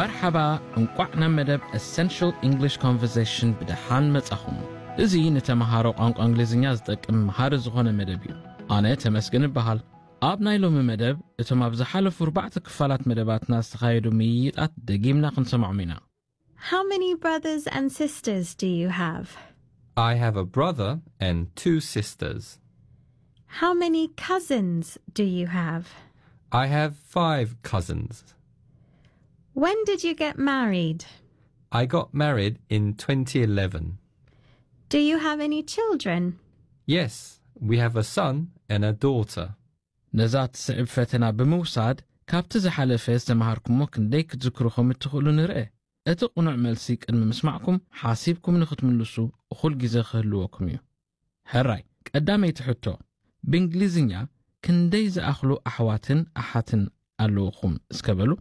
መርሓባ እንቋዕ ናብ መደብ essential english conversation ብድሓን መጻኹም እዚ ንተምሃሮ ቋንቋ እንግሊዝኛ ዝጠቅም መሃሪ ዝኾነ መደብ እዩ ኣነ ተመስግን እበሃል ኣብ ናይ ሎሚ መደብ እቶም ኣብ ዝሓለፉ ኣርባዕተ ክፋላት መደባትና ዝተኻየዱ ምይይጣት ደጊምና ክንሰማዖም ኢና How many brothers and sisters do you have? I have a brother and two sisters. How many cousins do you have? I have five cousins. When did you get married? I got married in 2011. Do you have any children? Yes, we have a son and a daughter. ነዛ ትስዕብ ፈተና ብምውሳድ ካብቲ ዝሓለፈ ዝተምሃርኩሞ ክንደይ ክትዝክርኹም እትኽእሉ ንርአ እቲ ቕኑዕ መልሲ ቅድሚ ምስማዕኩም ሓሲብኩም ንኽትምልሱ እኹል ግዜ ክህልወኩም እዩ ሕራይ ቀዳመይቲ ሕቶ ብእንግሊዝኛ ክንደይ ዝኣኽሉ ኣሕዋትን ኣሓትን ኣለውኹም እስከበሉ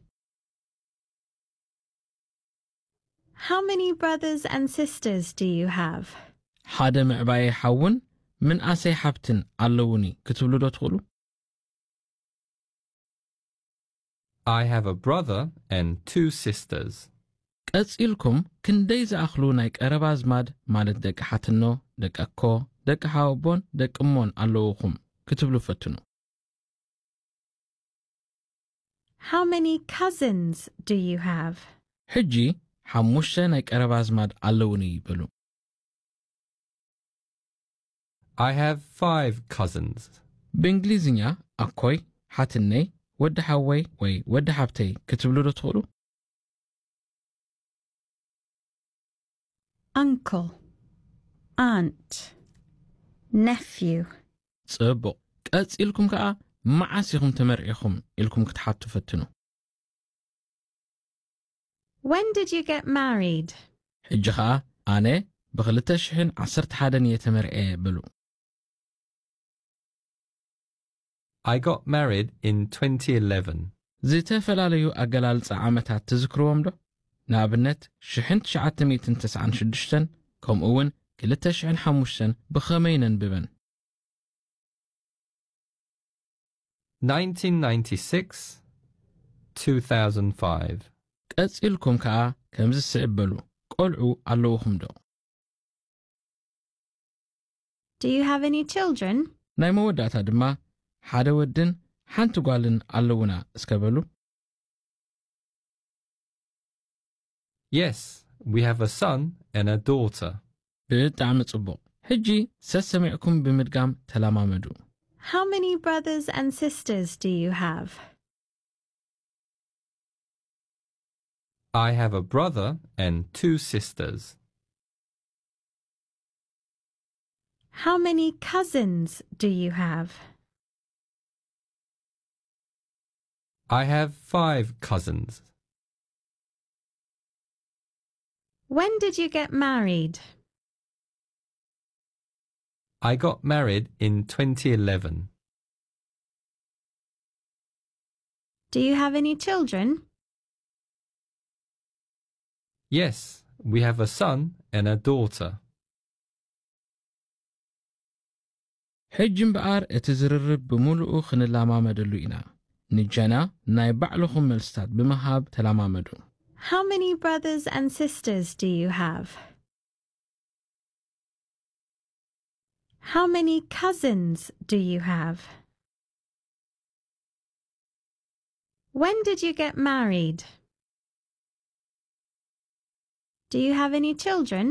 How many brothers and sisters do you have? ሓደ ምዕባየ ሓውን ምንኣሰይ ሓብትን ኣለውኒ ክትብሉ ዶ ትኽእሉ I have a brother and two sisters. ቀጺልኩም ክንደይ ዝኣኽሉ ናይ ቀረባ ኣዝማድ ማለት ደቂ ሓትኖ ደቂ ኣኮ ደቂ ሓወቦን ደቂ እሞን ኣለውኹም ክትብሉ ፈትኑ How many cousins do you have? ሕጂ ሓሙሽተ ናይ ቀረባ ኣዝማድ ኣለውኒ ይበሉ I have five cousins. ብእንግሊዝኛ ኣኮይ ሓትነይ ወዲ ሓወይ ወይ ወዲ ሓብተይ ክትብሉ ዶ ትኽእሉ Uncle, aunt, nephew. ጽቡቕ ቀጺልኩም ከዓ መዓስ ኢኹም ተመርዒኹም ኢልኩም ክትሓቱ ፈትኑ When did you get married? ሕጂ ከዓ ኣነ ብ2011 እየ ተመርዐ በሉ I got married in 2011. ዝተፈላለዩ ኣገላልጻ ዓመታት ትዝክርዎም ዶ ንኣብነት 1996 ከምኡ እውን 2005 ብኸመይ ነንብበን 1996, 2005. ቀጺልኩም ከዓ ከምዚ ስዕበሉ ቈልዑ ኣለውኹም ዶ Do you have any children? ናይ መወዳእታ ድማ ሓደ ወድን ሓንቲ ጓልን ኣለውና እስከበሉ Yes, we have a son and a daughter. ብጣዕሚ ጽቡቕ ሕጂ ሰሰሚዕኩም ብምድጋም ተለማመዱ How many brothers and sisters do you have? I have a brother and two sisters. How many cousins do you have? I have five cousins. When did you get married? I got married in 2011. Do you have any children? Yes, we have a son and a daughter. ሕጂ እምበኣር እቲ ዝርርብ ብምሉኡ ክንለማመደሉ ኢና ንጀና ናይ ባዕልኹም መልስታት ብምሃብ ተለማመዱ How many brothers and sisters do you have? How many cousins do you have? When did you get married? Do you have any children?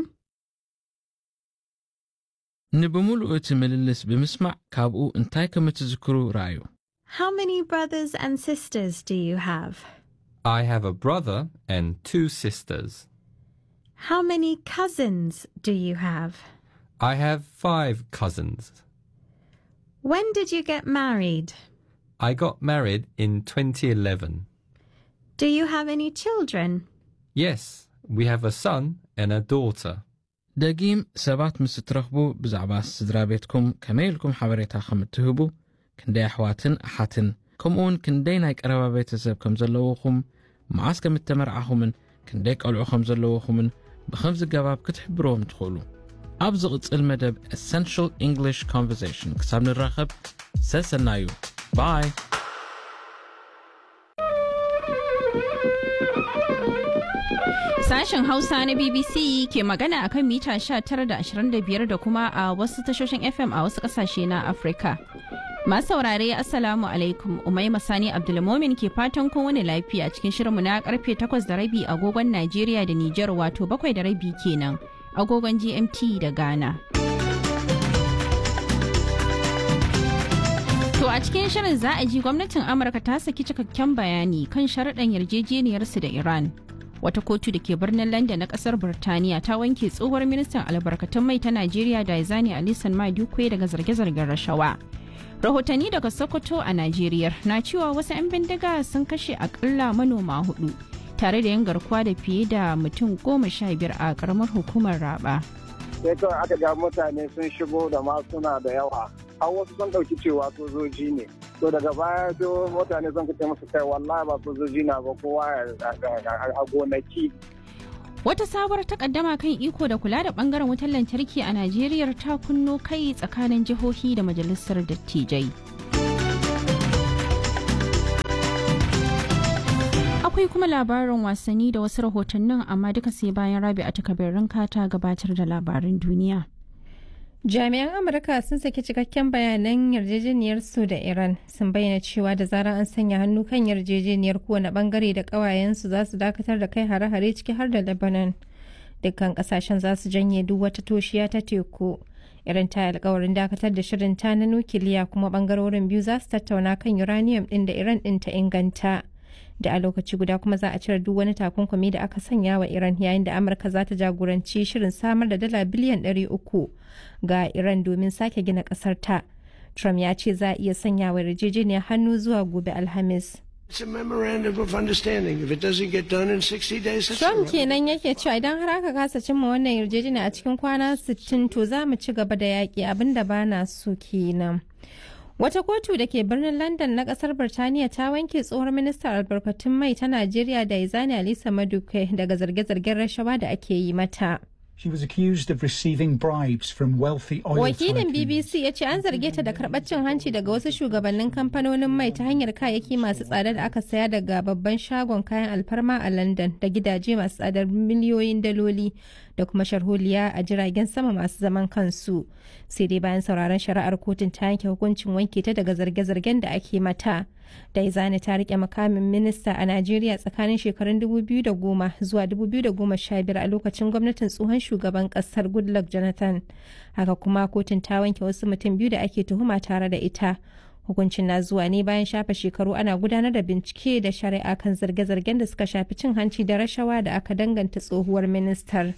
ንብምሉኡ እቲ ምልልስ ብምስማዕ ካብኡ እንታይ ከም እትዝክሩ ረኣዩ How many brothers and sisters do you have? I have a brother and two sisters. How many cousins do you have? I have five cousins. When did you get married? I got married in 2011. Do you have any children? Yes, we have a son and a daughter. ደጊም ሰባት ምስ እትረኽቡ ብዛዕባ ስድራ ቤትኩም ከመይ ኢልኩም ሓበሬታ ከም እትህቡ ክንደይ ኣሕዋትን ኣሓትን ከምኡውን ክንደይ ናይ ቀረባ ቤተሰብ ከም ዘለውኹም መዓስ ከም እተመርዓኹምን ክንደይ ቀልዑ ከም ዘለውኹምን ብኸምዚ ገባብ ክትሕብርዎም ትኽእሉ ኣብ ዝቕጽል መደብ essential english conversation ክሳብ ንራኸብ ሰሰናዩ ባይ Sashen Hausa na BBC ke magana akan mita 19.25 da kuma a wasu tashoshin FM a wasu kasashe na Afirka. Masu saurare Assalamu alaikum Umai Masani Abdulmomin ke fatan kun wani lafiya cikin shirinmu na karfe 8 da rabi agogon Najeriya da Nijar wato 7 da rabi kenan agogon GMT da Ghana. To a cikin shirin za a ji gwamnatin Amurka ta saki cikakken bayani kan sharaɗan yarjejeniyarsu da Iran. Wata kotu da ke birnin London na ƙasar Birtaniya ta wanke tsohuwar ministan albarkatun mai ta Najeriya Daizani Alisan Madukwe daga zarge-zargen rashawa. Rahotanni daga Sokoto a Najeriya na cewa wasu 'yan bindiga sun kashe akalla manoma hudu tare da yin garkuwa da fiye da mutum goma sha biyar a ƙaramar hukumar Raba. sai kawai aka ga mutane sun shigo da masuna da yawa har wasu sun ɗauki cewa sojoji ne to daga baya to mutane sun kace musu kai wallahi ba sojoji na ba kowa a gonaki Wata sabuwar takaddama kan iko da kula da bangaren wutar lantarki a Najeriya ta kunno kai tsakanin jihohi da majalisar dattijai. Akwai kuma labarin wasanni da wasu rahotannin amma duka sai bayan rabi a takabirin kata gabatar da labarin duniya. Jami'an Amurka sun saki cikakken bayanan yarjejeniyar su da Iran sun bayyana cewa da zarar an sanya hannu kan yarjejeniyar kowane bangare da ƙawayensu za su dakatar da kai hare-hare ciki har da Lebanon. Dukkan kasashen za su janye duk wata toshiya ta teku. Iran ta alkawarin dakatar da shirin ta na nukiliya kuma bangarorin biyu za su tattauna kan uranium din da Iran din ta inganta. da a lokaci guda kuma za a cire duk wani takunkumi da aka sanya wa Iran yayin da Amurka za ta jagoranci shirin samar da dala biliyan 300 ga Iran domin sake gina kasar ta. Trump ya ce za a iya sanya wa yarjejeniyar hannu zuwa gobe Alhamis. It's a memorandum of understanding. If it doesn't get done in 60 days, it's Trump kenan yake cewa idan har aka kasa cimma wannan yarjejeniya a cikin kwana 60 to za mu ci gaba da yaƙi abinda ba na so kenan. Wata kotu da ke birnin London na kasar Birtaniya ta wanke tsohon ministan albarkatun mai ta Najeriya da Izani Alisa Maduke daga zarge-zargen rashawa da ake yi mata. She was accused of receiving bribes from wealthy oil Wakilin tycoons. BBC ya ce an zarge ta da karɓar cin hanci daga wasu shugabannin kamfanonin mai ta hanyar kayayyaki masu tsada da aka saya daga babban shagon kayan alfarma a London da gidaje masu tsadar miliyoyin daloli da kuma sharholiya a jiragen sama masu zaman kansu. Sai dai bayan sauraron shari'ar kotun ta yanke hukuncin wanke ta daga zarge-zargen da ake mata. Daizani ta rike makamin minista a Najeriya tsakanin shekarun 2010 zuwa 2015 a lokacin gwamnatin tsohon shugaban kasar Goodluck Jonathan. Haka kuma kotun ta wanke wasu mutum biyu da ake tuhuma tare da ita. Hukuncin na zuwa ne bayan shafe shekaru ana gudanar da bincike da shari'a kan zarge-zargen da suka shafi cin hanci da rashawa da aka danganta tsohuwar ministar.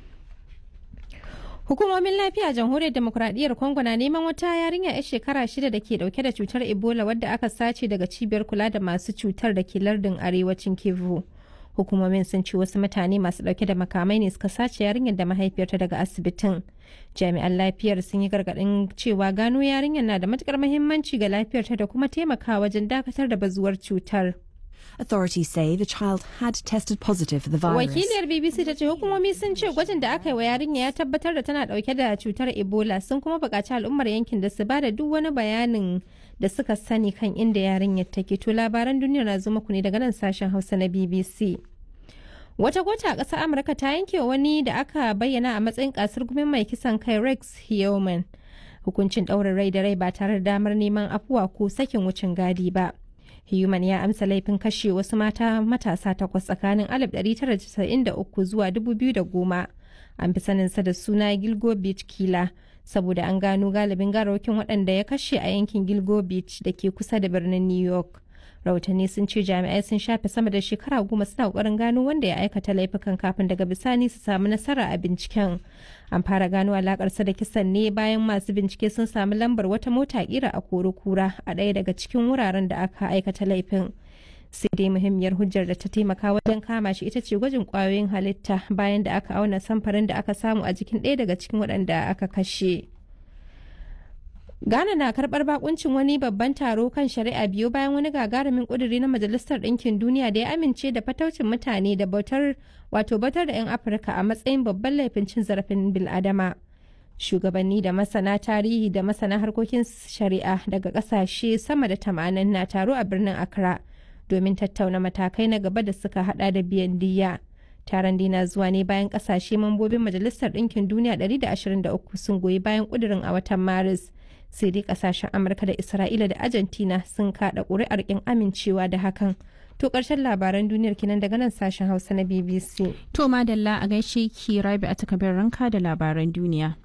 Hukumomin lafiya a jamhuriyar demokuraɗiyyar Congo na neman wata yarinya 'yar shekara shida da ke dauke da cutar Ebola wadda aka sace daga cibiyar kula da masu cutar da ke lardin arewacin Kivu. Hukumomin sun ce wasu mutane masu dauke da makamai ne suka sace yarinyar da mahaifiyarta daga asibitin. Jami'an lafiyar sun yi gargaɗin cewa gano yarinyar na da matukar muhimmanci ga lafiyarta da kuma taimakawa wajen dakatar da bazuwar cutar. Authorities say the child had tested positive for the virus. Wakiliyar BBC ta ce hukumomi sun ce gwajin da aka yi wa yarinya ya tabbatar da tana dauke da cutar Ebola sun kuma buƙaci al'ummar yankin da su ba da duk wani bayanin da suka sani kan inda yarinyar take. To labaran duniya na zo muku ne daga nan sashen Hausa na BBC. Wata gota a ƙasar Amurka ta yanke wa wani da aka bayyana a matsayin kasar gumin mai kisan kai Rex Heoman. Hukuncin ɗaurin rai da rai ba tare da damar neman afuwa ko sakin wucin gadi ba. Human ya amsa laifin kashe wasu mata matasa takwas tsakanin 1993 zuwa 2010. An fi saninsa da suna Gilgo Beach Kila saboda an gano galibin garawakin waɗanda ya kashe a yankin Gilgo Beach da ke kusa da birnin New York. Rahotanni sun ce jami'ai sun shafe sama da shekara goma suna ƙoƙarin gano wanda ya aikata laifukan kafin daga bisani su samu nasara a binciken. An fara gano alakarsa da kisan ne bayan masu bincike sun samu lambar wata mota kira a kura a ɗaya daga cikin wuraren da aka aikata laifin. sai dai muhimmiyar hujjar da ta taimaka wajen kama shi ita ce gwajin kwayoyin halitta bayan da aka auna samfarin da aka samu a jikin ɗaya daga cikin waɗanda aka kashe. Ghana na karɓar bakuncin wani babban taro kan shari'a biyu bayan wani gagarumin ƙuduri na Majalisar Ɗinkin Duniya da ya amince da fataucin mutane da bautar wato bautar da 'yan Afirka a matsayin babban laifin cin zarafin bil'adama. Shugabanni da masana tarihi da masana harkokin shari'a daga ƙasashe sama da tamanin na taro a birnin Accra domin tattauna matakai na gaba da suka hada da biyan diya. taron dina zuwa ne bayan kasashe mambobin majalisar ɗinkin duniya 123 sun goyi bayan ƙudurin a watan maris sai dai kasashen amurka da isra'ila da argentina sun kaɗa ƙuri'ar ƙin amincewa da hakan to ƙarshen labaran duniyar kenan daga nan sashen hausa na bbc To madalla a gaishe ki rabi a takabir ranka da labaran duniya.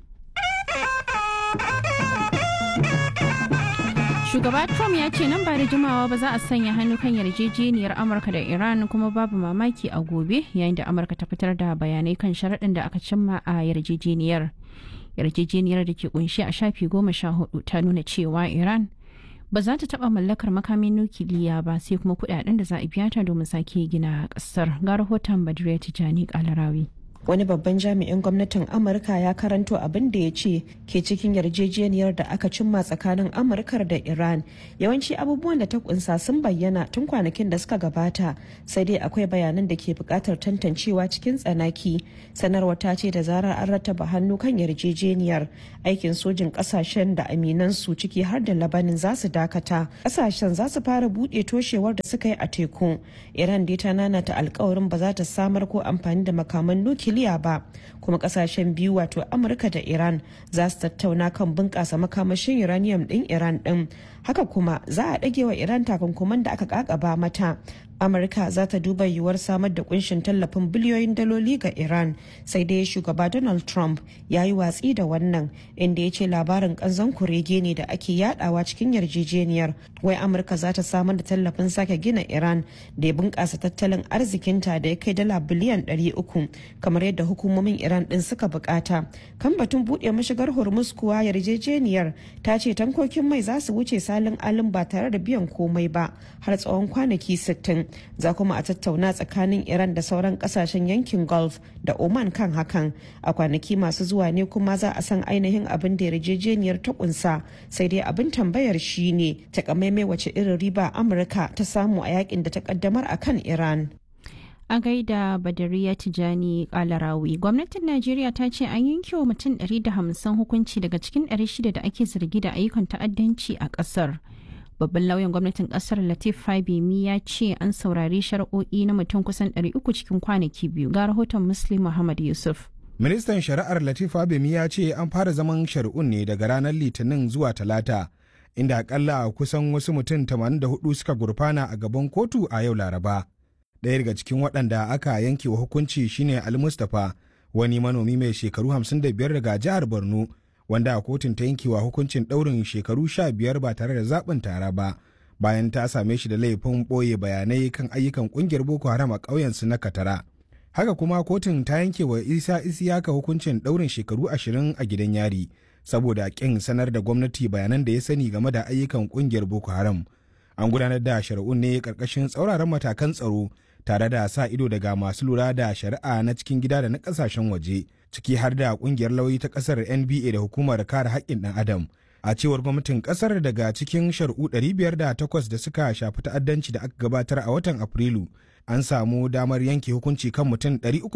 Shugaba Trump ya ce nan ba da jimawa ba za a sanya hannu kan yarjejeniyar Amurka da Iran kuma babu mamaki a gobe yayin da Amurka ta fitar da bayanai kan sharaɗin da aka cimma a yarjejeniyar. Yarjejeniyar da ke kunshi a shafi goma sha hudu ta nuna cewa Iran ba za ta taɓa mallakar makamin nukiliya ba sai kuma kuɗaɗen da za a biya ta domin sake gina ƙasar. Ga rahoton Badriya Tijani Kalarawi. wani babban jami'in gwamnatin amurka ya karanto abin da ya ce ke cikin yarjejeniyar da aka cimma tsakanin amurkar da iran yawanci abubuwan da ta kunsa sun bayyana tun kwanakin da suka gabata sai dai akwai bayanan da ke bukatar tantancewa cikin tsanaki sanarwa ta ce da zarar an rattaba hannu kan yarjejeniyar aikin sojin kasashen da aminan su ciki har da labanin za su dakata kasashen za su fara buɗe toshewar da suka yi a teku iran dai ta nanata alkawarin ba za ta samar ko amfani da makaman nukiliya nukiliya ba kuma kasashen biyu wato amurka da iran za su tattauna kan bunƙasa makamashin uranium ɗin iran ɗin haka kuma za a ɗage wa iran takunkuman da aka kakaba mata amurka za ta duba yiwuwar samar da kunshin tallafin biliyoyin daloli ga iran sai dai shugaba donald trump ya yi watsi da wannan inda ya ce labarin kanzon kurege ne da ake yadawa cikin yarjejeniyar wai amurka za ta samar da tallafin sake gina iran da ya bunkasa tattalin arzikinta da ya kai dala biliyan 300 kamar yadda hukumomin iran din suka bukata kan batun buɗe mashigar hormuz kuwa yarjejeniyar ta ce tankokin mai za su wuce salin alin ba tare da biyan komai ba har tsawon kwanaki 60 za kuma a tattauna tsakanin iran da sauran kasashen yankin gulf da oman kan hakan a kwanaki masu zuwa ne kuma za a san ainihin abin da yarjejeniyar ta kunsa sai dai abin tambayar shi ne takamaimai wace irin riba amurka ta samu a yakin da ta kaddamar a kan iran a gaida badariya tijani kalarawi gwamnatin najeriya ta ce an yanke wa mutum 150 hukunci daga cikin 600 da ake zargi da ayyukan ta'addanci a kasar babban lauyan gwamnatin kasar latif fabimi ya ce an saurari shari'o'i na mutum kusan 300 cikin kwanaki biyu ga rahoton muslim muhammad yusuf ministan shari'ar latif fabimi ya ce an fara zaman shari'un ne daga ranar litinin zuwa talata inda akalla kusan wasu mutum 84 suka gurfana a gaban kotu a yau laraba ɗaya daga cikin waɗanda aka yanke wa hukunci shine ali mustapha wani manomi mai shekaru 55 daga jihar borno wanda a kotun ta yankewa hukuncin ɗaurin shekaru sha biyar ba tare da zaɓin tara ba bayan ta same shi da laifin ɓoye bayanai kan ayyukan ƙungiyar boko haram a ƙauyensu na katara haka kuma kotun ta yanke wa isa isiyaka hukuncin ɗaurin shekaru ashirin a gidan yari saboda ƙin sanar da gwamnati bayanan da ya sani game da ayyukan ƙungiyar boko haram an gudanar da shari'un ne ƙarƙashin tsauraran matakan tsaro tare da sa ido daga masu lura da shari'a na cikin gida da na ƙasashen waje ciki har da kungiyar lauyi ta kasar nba da hukumar kare haƙƙin ɗan adam a cewar gwamnatin kasar daga cikin shari'u 508 da suka shafi ta'addanci da aka gabatar a watan afrilu an samu damar yanke hukunci kan mutum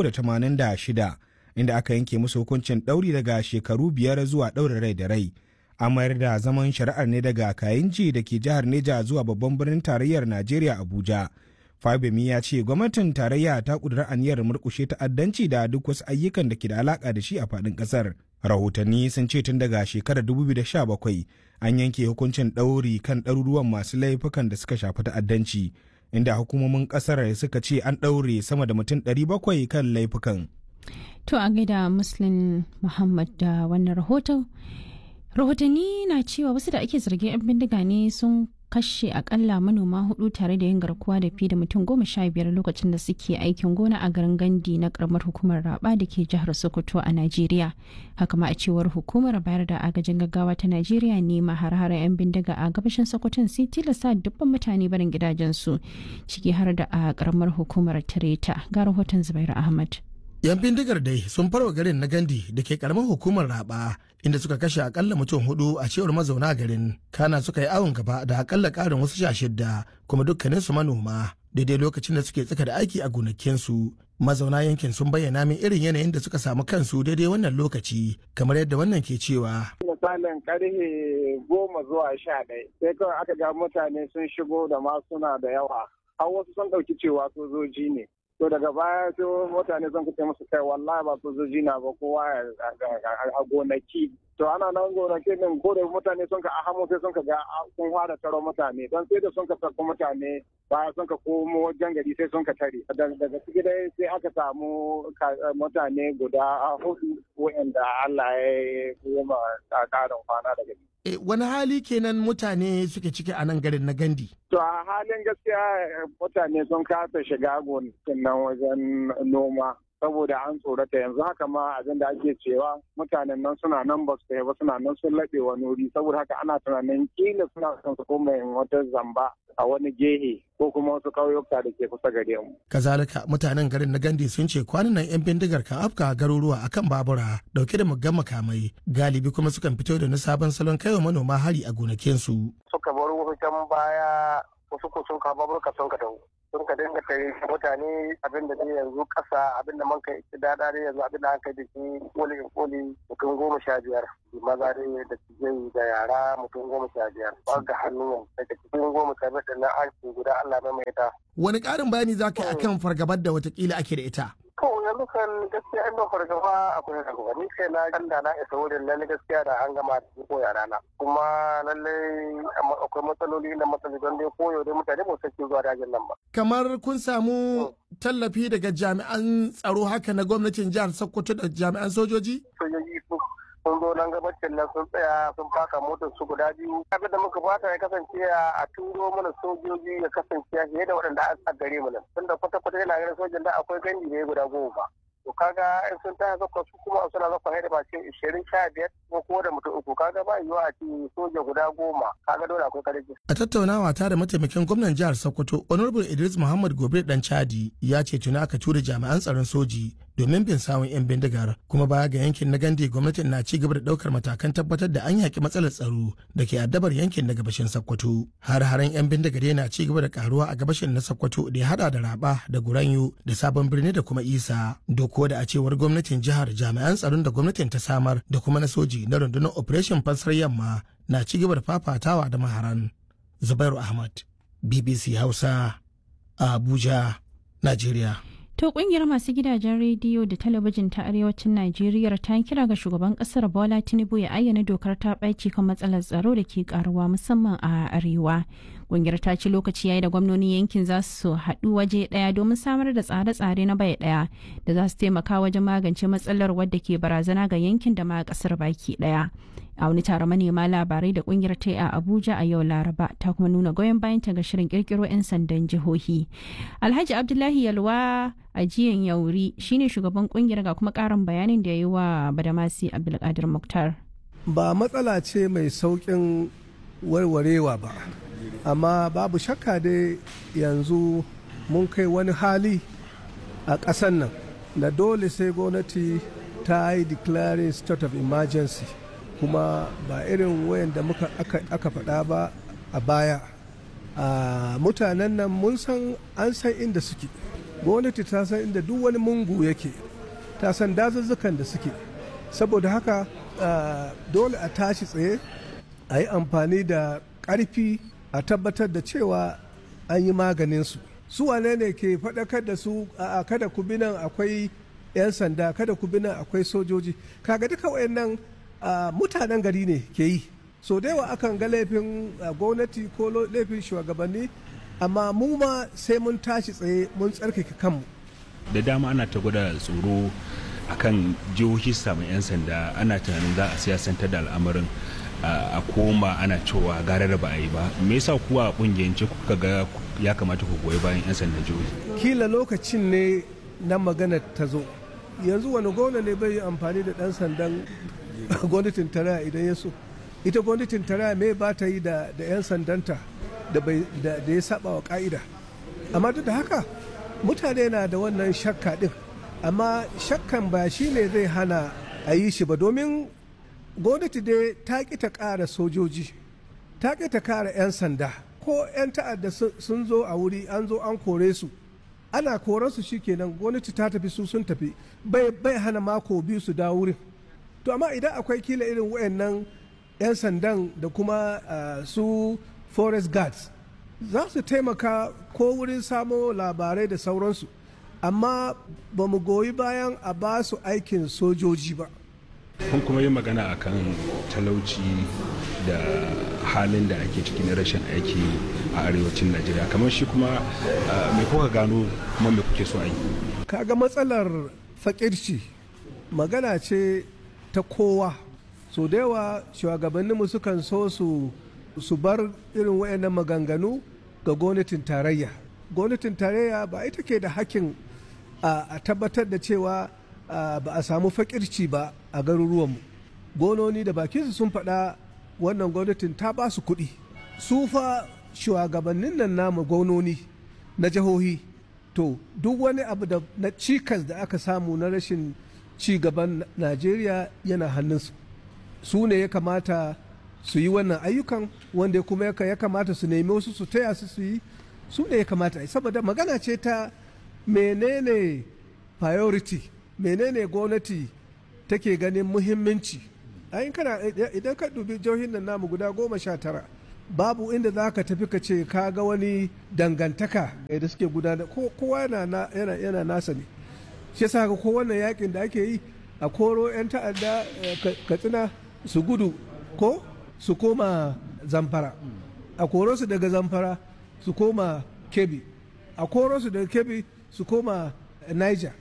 386 inda aka yanke musu hukuncin ɗauri daga shekaru biyar zuwa ɗaurin rai da rai an mayar da zaman shari'ar ne daga kayinji da ke jihar neja zuwa babban birnin tarayyar najeriya abuja Fabemi ya ce gwamnatin tarayya ta kudura aniyar murkushe ta'addanci da duk wasu ayyukan da ke da alaka da shi a faɗin ƙasar. Rahotanni sun ce tun daga shekarar 2017 an yanke hukuncin ɗauri kan ɗaruruwan masu laifukan da suka shafi ta'addanci, inda hukumomin ƙasar suka ce an ɗaure sama da mutum 700 kan laifukan. To a gaida Muslim Muhammad da wannan rahoton. Rahotanni na cewa wasu da ake zargin 'yan bindiga ne sun kashe akalla manoma hudu tare da yin garkuwa da fi da mutum goma sha biyar lokacin da suke aikin gona a garin gandi na karamar hukumar raba da ke jihar sokoto a najeriya haka ma a cewar hukumar bayar da agajin gaggawa ta najeriya ne ma har 'yan bindiga a gabashin sokoton sai tilasta dubban mutane barin gidajensu ciki har da a karamar hukumar tareta ga rahoton zubairu ahmad yan bindigar dai sun farwa garin na gandi da ke karamar hukumar raba inda suka kashe akalla mutum hudu a cewar mazauna garin kana suka yi awon gaba da akalla karin wasu sha shidda kuma dukkaninsu manoma daidai lokacin da suke tsaka da aiki a gonakinsu mazauna yankin sun bayyana min irin yanayin da suka samu kansu daidai wannan lokaci kamar yadda wannan ke cewa misalin karfe goma zuwa sha ɗaya sai kawai aka ga mutane sun shigo da ma suna da yawa har wasu sun ɗauki cewa sojoji ne to daga baya sai mutane sun kace musu kai wallahi ba sojoji na ba kowa a gonaki to ana nan gonaki din ko da mutane sun ka ahamu sai sun ka ga sun fara taro mutane don sai da sun ka sarko mutane baya sun ka komo wajen gari sai sun ka tare daga ciki dai sai aka samu mutane guda hudu wa'anda Allah ya yi ma karin kwana daga ciki wani hali kenan mutane suke ciki a nan garin na gandi To a halin gaskiya mutane sun kasa shiga gonakin nan wajen noma saboda an tsorata yanzu haka ma abin da ake cewa mutanen nan suna nan ba su ba suna nan sun laɓe wani wuri saboda haka ana tunanin kila suna son su koma wata zamba a wani gehe ko kuma wasu ƙauyuka da ke kusa gare mu. kazalika mutanen garin na gandi sun ce kwanan nan 'yan bindigar kan afka garuruwa akan babura dauke da muggan makamai galibi kuma sukan fito da na sabon salon kaiwa manoma hari a gonakinsu. suka bar wasu can baya wasu ko sun kawo baburka sun ka dawo sun ka dinga tare mutane abin da yanzu kasa abin da man kai dada dai yanzu abin da an kai da shi koli in koli mutum goma sha biyar maza dai da tijai da yara mutum goma sha biyar ba ga hannu daga cikin goma sha biyar da na an guda Allah mai mai ta. wani ƙarin bayani za ka yi akan fargabar da watakila ake da ita. To yanzu kan gaskiya in ba fargaba akwai fargaba ni kai na kan da na isa wurin lalle gaskiya da an gama da ko yara na kuma lalle akwai matsaloli na matsaloli don dai koyo dai mutane ba su zuwa dajin nan ba. Kamar kun samu tallafi daga jami'an tsaro haka na gwamnatin jihar Sokoto da jami'an sojoji? Sojoji sun zo nan gabacin nan sun tsaya sun faka motar su guda biyu abin da muka fata ya kasance a turo mana sojoji ya kasance fiye da waɗanda a gare mu nan tunda kwata kwata yana ganin sojan da akwai ganji ne guda goma to kaga in sun taya zakwa su kuma suna zakwa haida ba ce ishirin sha biyar ko ko da mutum uku kaga ba yiwuwa a ce soja guda goma kaga dole akwai karfi. a tattaunawa ta da mataimakin gwamnan jihar sokoto honorable idris muhammad gobe dan chadi ya ce tuni aka tura jami'an tsaron soji domin bin sawun 'yan bindigar kuma baya ga yankin na gande gwamnatin na ci gaba da daukar matakan tabbatar da an yaki matsalar tsaro da ke addabar yankin na gabashin sokoto har haren 'yan bindigar na ci gaba da karuwa a gabashin na sokoto da ya hada da raba da guranyo da sabon birni da kuma isa doko da a cewar gwamnatin jihar jami'an tsaron da gwamnatin ta samar da kuma na soji na rundunar operation fansar yamma na ci gaba da fafatawa da maharan zubairu ahmad bbc hausa a abuja najeriya To kungiyar masu gidajen rediyo da talabijin ta arewacin Najeriya ta kira ga shugaban kasar Bola Tinubu ya ayyana dokar ta ɓaci kan matsalar tsaro da ke karuwa musamman a arewa. Kungiyar ta ci lokaci yayi da gwamnonin yankin za su haɗu waje ɗaya domin samar da tsare-tsare na bai ɗaya da za su taimaka wajen magance matsalar wadda ke barazana ga yankin da ma kasar baki ɗaya. a wani taron manema labarai da kungiyar ta a abuja a yau laraba ta kuma nuna goyon bayan ta ga shirin kirkiro 'yan sandan jihohi alhaji abdullahi yalwa a jiyan yauri shine shugaban kungiyar ga kuma karin bayanin da ya yi wa badamasi abdulkadir muktar ba matsala ce mai saukin warwarewa ba amma babu shakka dai yanzu mun kai wani hali a ƙasan nan da dole sai gwamnati ta yi declaring state of emergency kuma ba irin wayan da muka aka faɗa ba a baya a mutanen nan mun san an san inda suke gwamnati ta san inda duk wani mungu yake ta san dazuzzukan da suke saboda haka dole a tashi tsaye a yi amfani da ƙarfi a tabbatar da cewa an yi maganinsu su wane ne ke faɗakar da su a kada ku bi nan akwai 'yan sanda kada ku bi nan akwai sojoji kaga duka wayannan Uh, mutanen gari ne ke yi so da yawa akan ga laifin uh, gwamnati ko laifin shugabanni amma mu ma sai mun tashi tsaye mun tsarkake kanmu da dama ana ta gwada tsoro akan jihohi samun 'yan sanda ana tunanin za a siyasantar da al'amarin uh, a koma ana cewa gara da ba a yi ba me yasa kuwa kungiyance kuka ga ya kamata ku goyi bayan 'yan sandan jihohi kila lokacin ne na magana ta zo yanzu wani gwamna ne bai yi amfani da dan sandan gwamnatin tarayya idan ya so ita gwamnatin tarayya me ba ta yi da 'yan sandanta da ya saba wa ka'ida amma duk da haka mutane na da wannan shakka din amma shakkan ba shi ne zai hana a yi shi ba domin gwamnati dai ta ƙi ta ƙara sojoji ta ƙi ta ƙara 'yan sanda ko 'yan ta'adda sun zo a wuri an zo an kore su ana koransu kenan gwamnati ta tafi su sun tafi bai hana mako biyu su dawo wurin to amma idan akwai kila irin wayannan 'yan sandan da kuma uh, su forest guards za su taimaka ko wurin samo labarai da sauransu amma ba mu goyi bayan a ba su aikin sojoji ba kun kuma yi magana akan talauci da halin da ake ciki na rashin aiki a arewacin najeriya kamar shi kuma me kuka gano kuma me kuke so a yi kaga matsalar fakirci magana ce ta kowa so da yawa shugabanninmu sukan so su su bar irin wayannan maganganu ga gwamnatin tarayya gwamnatin tarayya ba ita ke da hakkin a tabbatar da cewa ba a samu fakirci ba a garuruwanmu gononi da bakinsu sun faɗa wannan gwamnatin ta ba su kuɗi su fa shugabannin nan namu gononi na jihohi to duk wani abu da na cikas da aka samu na rashin ci gaban najeriya yana hannunsu su ne ya kamata su yi wannan ayyukan wanda kuma ya kamata su nemi wasu su taya su su yi su ne ya kamata saboda magana ce ta menene priority menene gwamnati take ganin muhimmanci kana idan ka dubi jihohin nan namu guda goma sha tara babu inda za ka tafi ka ce ka ga wani dangantaka da suke gudanar kowa yana nasa ne shi yasa ga kowane yakin da ake yi a koro 'yan ta'adda katsina su gudu ko su koma zamfara a koro su daga zamfara su koma kebi a koro su daga kebi su koma niger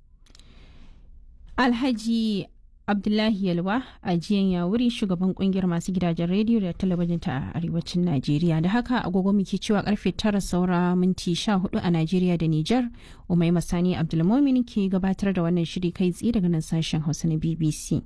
alhaji abdullahi yalwa a jiyan yawuri shugaban kungiyar masu gidajen rediyo da talabijin ta arewacin najeriya da haka agogo muke cewa karfe tara saura minti sha hudu a najeriya da nijar umai masani abdulmomin ke gabatar da wannan shiri kai tsaye daga nan sashen hausa na bbc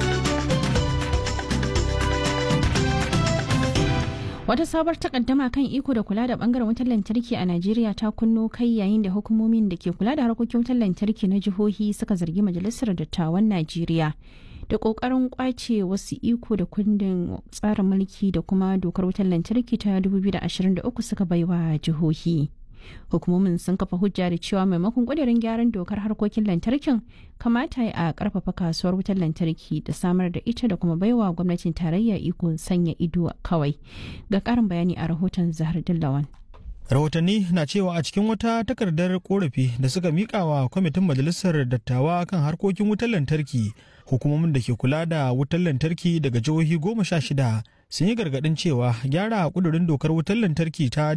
Wata sabar takaddama kan iko da kula da bangaren wutar lantarki a Najeriya ta kunno kai yayin da hukumomin da ke kula da harkokin wutar lantarki na jihohi suka zargi Majalisar Dattawan Najeriya da kokarin kwace wasu iko da kundin tsarin mulki da kuma dokar wutar lantarki ta 2023 suka baiwa jihohi. Hukumomin sun kafa hujja da cewa maimakon kudirin gyaran dokar harkokin lantarkin kamata a karfafa kasuwar wutar lantarki da samar da ita da kuma baiwa gwamnatin tarayya iko sanya ido kawai. Ga karin bayani a rahoton Zahar Dillawan. rahotanni na cewa a cikin wata takardar korafi da suka mika wa kwamitin majalisar dattawa kan harkokin wutar lantarki hukumomin da ke kula da wutar lantarki daga jihohi goma sha shida sun yi gargadin cewa gyara kudurin dokar wutar lantarki ta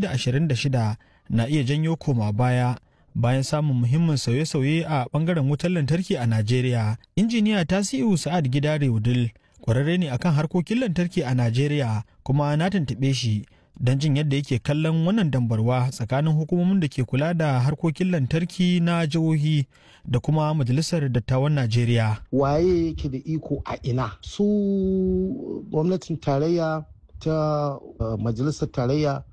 2026 na iya janyo koma baya bayan samun muhimmin sauye-sauye a bangaren wutar lantarki a najeriya injiniya tasiu sa'ad gidare wudil kwararre ne akan harkokin lantarki a najeriya kuma na tuntuɓe shi don jin yadda yake kallon wannan dambarwa tsakanin hukumomin da ke kula da harkokin lantarki na jihohi da kuma majalisar dattawan najeriya waye yake da iko a ina su gwamnatin tarayya ta uh, majalisar tarayya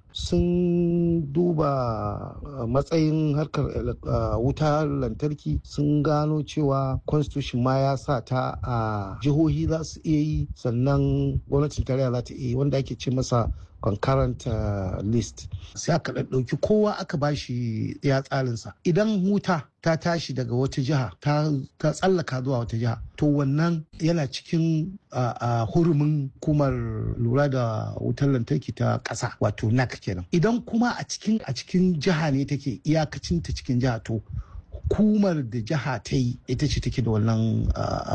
sun duba uh, matsayin harkar uh, wutar lantarki sun gano cewa constitution ma ya sa ta a jihohi za su iya yi sannan gwamnatin tarayya za ta iya yi wanda ake ce masa concurrent uh, list sai aka ɗauki kowa aka bashi ya tsarinsa idan wuta ta tashi daga wata jiha ta tsallaka zuwa wata jiha to wannan yana cikin uh, uh, hurumin hukumar lura da wutar lantarki ta ƙasa wato nac kenan idan kuma a cikin a cikin jiha ne take iyakacin ta cikin jiha to hukumar da jiha ta yi ita ce take da wannan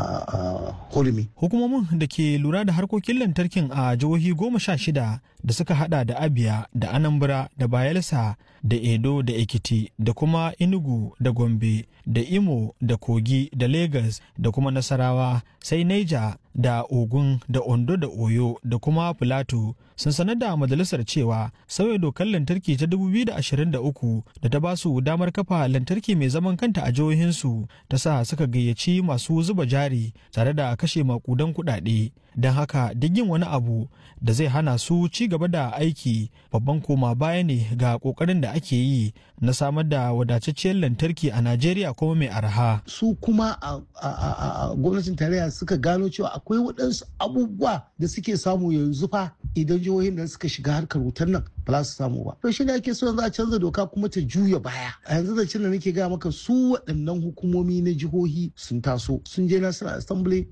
hurumi. Hukumomin da ke lura da harkokin lantarkin a jihohi goma sha shida da suka hada da Abia da Anambra da Bayelsa da Edo da Ekiti da kuma Enugu da Gombe da Imo da Kogi da Lagos da kuma Nasarawa sai Niger da Ogun da Ondo da Oyo da kuma Filato sun sanar da majalisar cewa sauya dokar lantarki ta 2023 da ta ba su damar kafa lantarki mai zaman kanta a jihohinsu ta sa suka gayyaci masu zuba jari tare da kashe makudan kuɗaɗe don haka duk yin wani abu da zai hana su ci gaba da aiki babban koma baya ne ga kokarin da ake yi na samar da wadatacciyar lantarki a najeriya kuma mai arha su kuma a gwamnatin tarayya suka gano cewa akwai waɗansu abubuwa da suke samu yanzu fa idan jihohin nan suka shiga harkar wutar nan ba za su samu ba to shi ne ake so yanzu a canza doka kuma ta juya baya a yanzu da da nake gaya maka su waɗannan hukumomi na jihohi sun taso sun je national assembly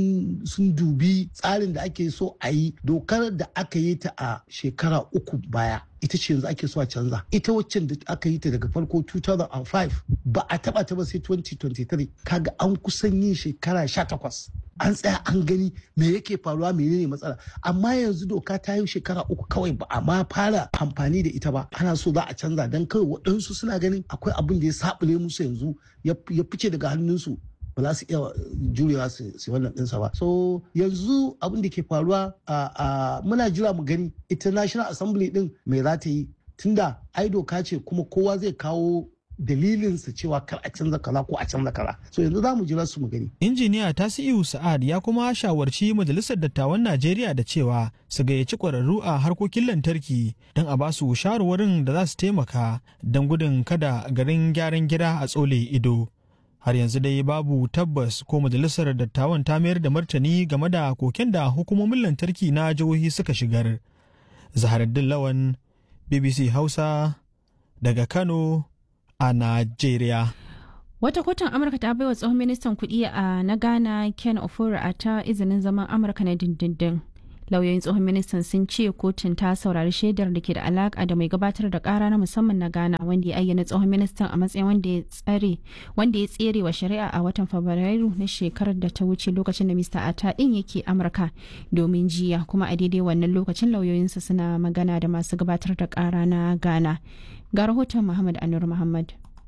sun dubi tsarin da ake so a yi dokar da aka yi ta a shekara uku baya ita ce yanzu ake so a canza ita waccan da aka yi ta daga farko 2005 ba a taba ta ba sai 2023 kaga an kusan yin shekara 18 an tsaya an gani me yake faruwa menene matsala amma yanzu doka ta yi shekara uku kawai ba a ma fara amfani da ita ba ana so za a canza don kawai waɗansu suna ganin akwai abin da ya sabule musu yanzu ya fice daga hannunsu ba za su iya jurewa su wannan ɗinsa ba so yanzu abin da ke faruwa a muna jira mu gani ita national assembly din mai za ta yi tunda ai doka ce kuma kowa zai kawo dalilinsa cewa kar a canza kaza ko a canza kaza so yanzu za mu jira su mu gani injiniya tasi'u sa'ad ya kuma shawarci majalisar dattawan najeriya da cewa su gayyaci kwararru a harkokin lantarki don a basu shawarwarin da za su taimaka don gudun kada garin gyaran gida a tsole ido har yanzu dai babu tabbas ko majalisar dattawan ta mayar da martani game da koken da hukumomin lantarki na jihohi suka shigar zaharaddin lawan bbc hausa daga kano a najeriya wata kotun amurka ta baiwa tsohon ministan kuɗi a na ghana ken ofura a ta izinin zaman amurka na dindindin lauyoyin tsohon ministan sun ce kotun ta saurari shaidar da ke da alaka da mai gabatar da kara na musamman na ghana wanda ya ayyana tsohon ministan a matsayin wanda ya tsare wanda ya tsere wa shari'a a watan fabrairu na shekarar da ta wuce lokacin da mr ata din yake amurka domin jiya kuma a daidai wannan lokacin lauyoyinsa suna magana da masu gabatar da kara na ghana ga rahoton muhammad anur muhammad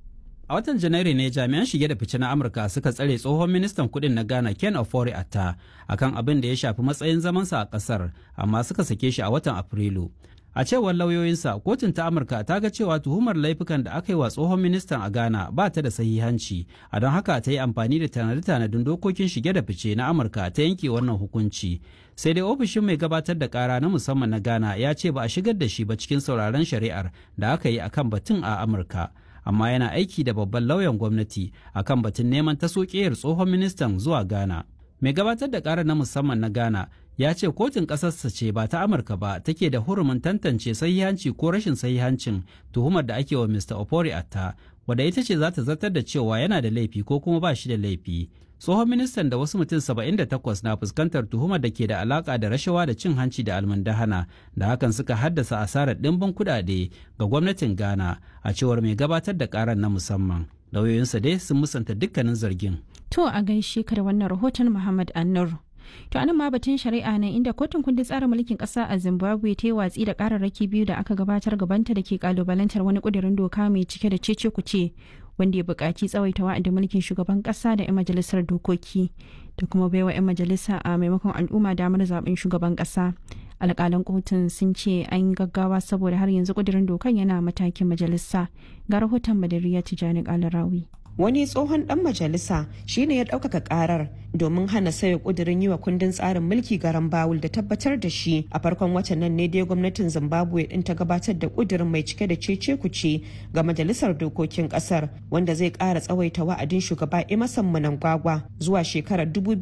A watan Janairu ne jami'an shige da fice na Amurka suka tsare tsohon ministan kudin na Ghana Ken Ofori Atta akan abin da ya shafi matsayin zamansa a kasar amma suka sake shi a watan Afrilu. A cewar lauyoyinsa, kotun ta Amurka ta ga cewa tuhumar laifukan da aka yi wa tsohon ministan a Ghana ba ta da sahihanci, a don haka ta yi amfani da tanade-tanadin dokokin shige da fice na Amurka ta yanke wannan hukunci. Sai dai ofishin mai gabatar da kara na musamman na Ghana ya ce ba a shigar da shi ba cikin sauraron shari'ar da aka yi akan batun a Amurka. amma yana aiki da babban lauyan gwamnati akan batun neman taso ƙeyar tsohon ministan zuwa ghana mai gabatar da ƙara na musamman na ghana ya ce kotun ƙasarsa ce ba ta amurka ba take da hurumin tantance sahihanci ko rashin sahihancin tuhumar da ake wa mr opori atta wadda ita ce za ta zartar da cewa yana da laifi ko kuma ba shi da laifi tsohon ministan da wasu mutum 78 na fuskantar tuhumar da ke da alaka da rashawa da cin hanci da almundahana da hakan suka haddasa asarar ɗimbin kuɗaɗe ga gwamnatin ghana a cewar mai gabatar da karan na musamman lauyoyinsa dai sun musanta dukkanin zargin to a gaishe ka da wannan rahoton muhammad annur To anan ma batun shari'a ne inda kotun kundin tsarin mulkin kasa a Zimbabwe ta yi watsi da kararraki biyu da aka gabatar gabanta da ke kalubalantar wani kudirin doka mai cike da cece kuce wanda ya buƙaci tsawaita wa'adin mulkin shugaban ƙasa da 'yan majalisar dokoki da kuma baiwa 'yan majalisa a maimakon al'umma damar zaben shugaban ƙasa. alƙalan kotun sun ce an gaggawa saboda har yanzu kudirin dokan yana matakin majalisa ga rahoton madariya tijani kalarawi wani tsohon dan majalisa shine ya ɗaukaka karar domin hana sauya kudirin yi wa kundin tsarin mulki garan bawul da tabbatar da shi a farkon watan nan ne dai gwamnatin zimbabwe din ta gabatar da kudirin mai cike da cece kuce ga majalisar dokokin kasar wanda zai ƙara tsawaita wa'adin shugaba emerson mnangagwa zuwa shekarar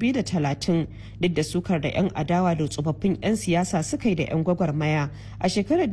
2030 duk da sukar da 'yan adawa da tsofaffin 'yan siyasa suka yi da 'yan gwagwarmaya a shekarar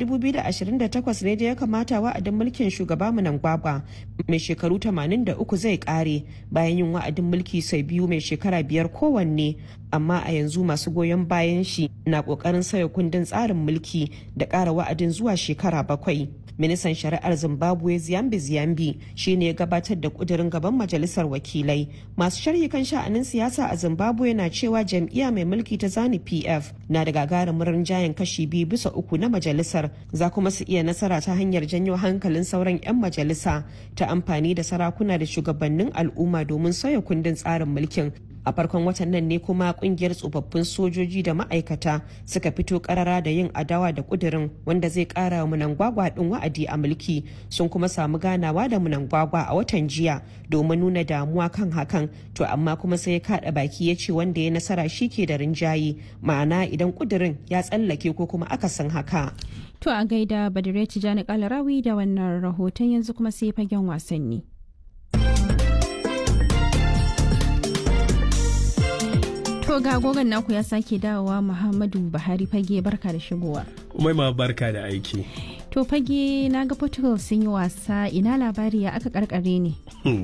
2028 ne da ya kamata wa'adin mulkin shugaba mnangagwa mai shekaru 83 uku zai kare bayan yin wa'adin mulki sau biyu mai shekara biyar kowanne amma a yanzu masu goyon bayan shi na kokarin sauya kundin tsarin mulki da ƙara wa'adin zuwa shekara bakwai ministan shari'ar zimbabwe ziyambi ziyambi shine ya gabatar da kudirin gaban majalisar wakilai masu sharhi kan sha'anin siyasa a zimbabwe na cewa jam'iyya mai mulki ta zani pf na da gagarumin rinjayen kashi biyu bisa uku na majalisar za kuma su iya nasara ta hanyar janyo hankalin sauran 'yan majalisa ta amfani da sarakuna da shugabannin al'umma domin sauya kundin tsarin mulkin a farkon watan nan ne kuma kungiyar tsofaffin sojoji da ma'aikata suka fito karara da yin adawa da kudirin wanda zai kara wa munangwagwa din wa'adi a mulki sun kuma samu ganawa da munangwagwa a watan jiya domin nuna damuwa kan hakan to amma kuma sai ya kada baki ya ce wanda ya nasara shi ke da rinjaye ma'ana idan kudirin ya tsallake ko kuma akasin haka to a gaida badire tijani kalarawi da wannan rahoton yanzu kuma sai fagen wasanni To ga gogon naku ya sake dawowa Muhammadu Buhari fage barka da shigowa. Umai ma barka da aiki. To fage na ga Portugal sun yi wasa ina labari ya aka karkare ne.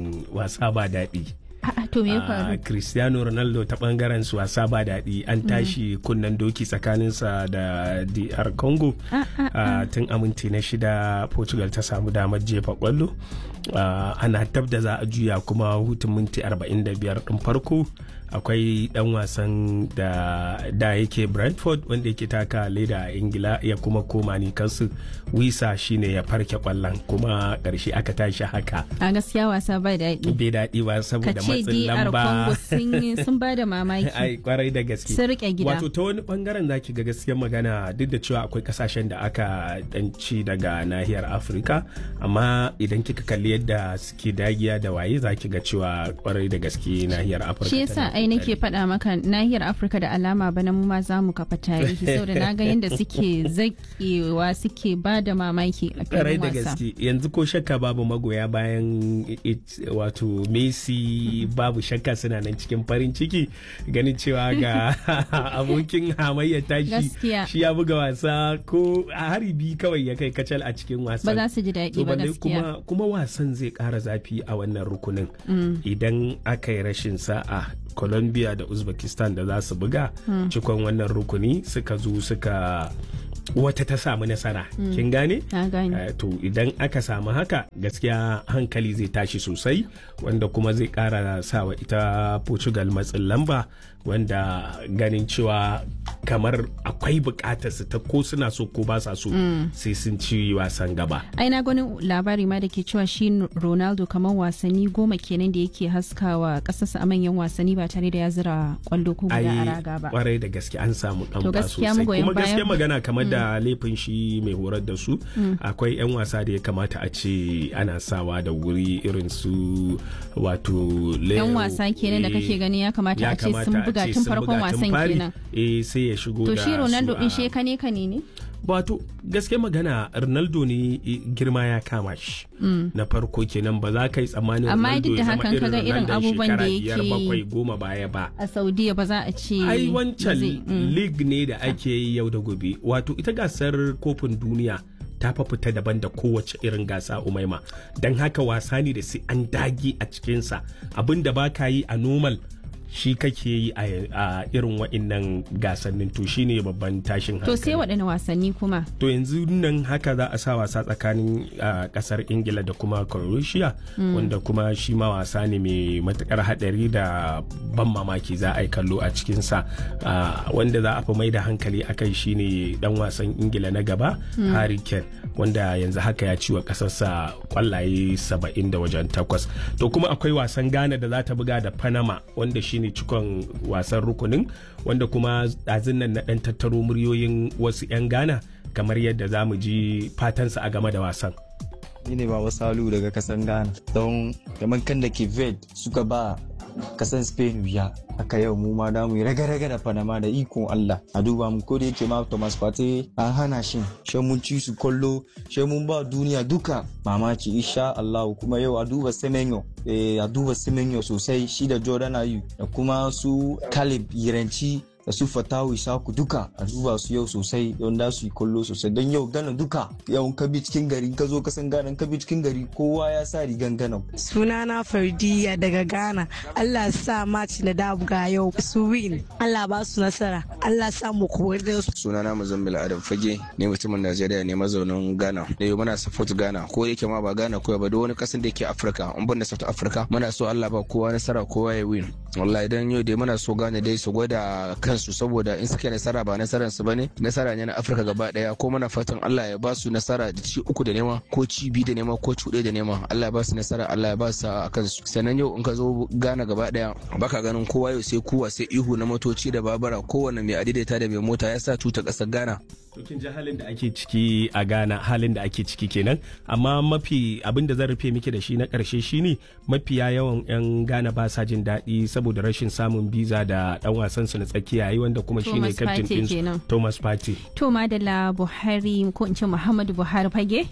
wasa ba daɗi. A'a to me ya Ah, faru? Cristiano Ronaldo ta bangaren su wasa ba daɗi an tashi kunnen doki tsakaninsa da DR Congo Ah, tun a minti na shida Portugal ta samu damar jefa kwallo Ah, ana tab da za a juya kuma hutun minti 45 ɗin farko akwai dan wasan da da yake Brentford wanda yake taka leda a Ingila ya kuma koma ni kansu wisa shine ya farke kwallon kuma ƙarshe aka tashi haka A gaskiya wasa ba daɗi. bai daɗi ba Ka saboda ce matsin DR lamba Congo sun yi- sun ba da mamaki. ai kwarai da gaske Sun rike gida. wato ta wani bangaren zaki ga gaskiyar magana duk da cewa akwai kasashen da aka danci daga nahiyar afirka amma idan kika kalli yadda suke dagiya da waye zaki ga cewa kwarai da gaske nahiyar afirka Shi yasa tana ai nake faɗa maka nahiyar Afirka da alama bana mu ma za mu kafa tarihi saboda na ga yadda suke zakewa suke ba da mamaki a karai filin da wasa. gaske yanzu ko shakka babu magoya bayan it- wato messi babu shakka suna nan cikin farin ciki ganin cewa ga abokin hamayyar tashi Gaskiya. shi ya buga wasa ko a haribi kawai ya kai kacal a cikin wasan Ba za su ji daɗi To ba balle gaskiya. kuma, kuma wasan zai ƙara zafi a wannan rukunin Mm. idan aka yi rashin sa'a colombia da uzbekistan da za su buga Mm. cikon wannan rukuni suka zo suka wata ta samu nasara Mm. kin gane Na gane. Eh, to idan aka samu haka gaskiya hankali zai tashi sosai wanda kuma zai kara sawa ita portugal matsin lamba wanda ganin cewa kamar akwai bukatar su ta ko suna so ko ba sa so Mm. sai sun ci wasan gaba ai na gani labari ma da ke cewa shi ronaldo kamar wasanni goma kenan da yake haskawa kasarsa a manyan wasanni ba tare da ya zira kwallo ko guda a raga ba kwarai da gaske an samu dan To ba gaskiya sosai magoyan kuma gaskiya bayan- magana kamar Mm. da laifin shi mai horar da su Mm. akwai yan wasa da ya kamata a ce ana sawa da wuri irin su wato Leo, yan wasa kenan da eh, kake gani ya kamata ya a ce sun kamata a buga ce tun sun farkon buga tun wasan fari. kenan eh sai ya shigo to da shi ronaldo su din a- shi kane kane ne wato gaske magana ronaldo ne eh, girma ya kama shi Mm. na farko kenan ba za ka yi tsammanin Amma ronaldo duk da ya zama hakan kaga irin Ronaldon abubuwan da shekara biyar yake yi. bakwai goma baya ba a saudiya ba za a ce ai ba wancan zai- mm. league ne da ake yi yau da gobe wato ita gasar kofin duniya ta fa fita daban da kowace irin gasa umaima don haka wasa ne da sai an dage a cikinsa abin da ba ka yi a normal shi kake yi a a irin wa'innan gasannin to shine babban tashin to hankali sai waɗanne wasanni kuma to yanzu nan haka za a sa wasa tsakanin ah, kasar ingila da kuma croatia Mm. wanda kuma shi ma wasa ne mai matukar hadari da ban mamaki za a yi kallo a cikinsa Ah, wanda za a fi mai da hankali a kai shine dan wasan ingila na gaba Mm. harry kane wanda yanzu haka ya ci wa kasarsa kwallaye 70 da wajen takwas to kuma akwai wasan ghana da za ta buga da panama wanda shine cikon wasan rukunin wanda kuma ɗazun nan na ɗan tattaro muryoyin wasu 'yan ghana kamar yadda za mu ji fatansa a game da wasan ni ne baba salu daga kasan ghana don kamar kan da ke suka ba kasan spain wuya haka yau mu ma da mu yi raga-raga da panama da ikon allah a duba mu ko da yake ma thomas partey an hana shi shan mun ci su kollo shan mun ba duniya duka mamaki insha allah kuma yau a duba semenyo eh, a duba semenyo sosai shi da jordan ayu da kuma su caleb yiranci da su fatawu isaku duka a duba su yau sosai don da su yi kallo sosai don yau gana duka yau ka bi cikin gari ka zo ka san gana ka bi cikin gari kowa ya sa rigan gana sunana fardiya daga ghana allah sa maci na dabuga yau su win allah ba su nasara allah sa mu kowar da su sunana muzammil adam fage ne mutumin najeriya ne mazaunin ghana da yau muna support ghana ko da yake ma ba ghana ko ba da wani kasan da yake afirka in ban da south africa muna so allah ba kowa nasara kowa ya win wallahi idan yau dai muna so ghana dai su gwada kansu saboda in suke nasara ba nasaran su bane nasara ne na afirka gaba daya ko muna fatan allah ya ba su nasara da ci uku da nema ko ci biyu da nema ko ci da nema allah ya ba su nasara allah ya ba su a kansu sannan yau in ka zo ghana gaba daya baka ganin kowa yau sai kuwa sai ihu na motoci da babura kowane mai adaidaita da mai mota ya sa tuta kasar ghana To kin ji halin da ake ciki a Ghana halin da ake ciki kenan amma mafi abin da zan rufe miki da shi na karshe shine mafiya yawan 'yan Ghana ba sa jin daɗi saboda rashin samun biza da ɗan wasan su na tsakiya yi wanda kuma shine Thomas captain Partey din kenan. Thomas Partey. to madalla buhari ko in ce muhammadu buhari fage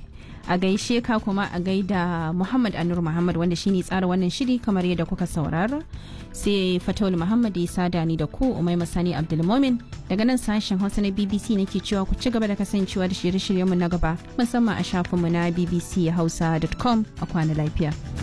a gaishe ka kuma a gaida muhammad anur muhammad wanda shine tsara wannan shiri kamar yadda kuka saurara sai fatawul muhammad ya sada ni da ku umai masani abdulmomin daga nan sashen hausa na bbc nake cewa ku ci gaba da kasancewa da shirye-shiryenmu na gaba musamman a shafinmu na bbchausa.com a kwana lafiya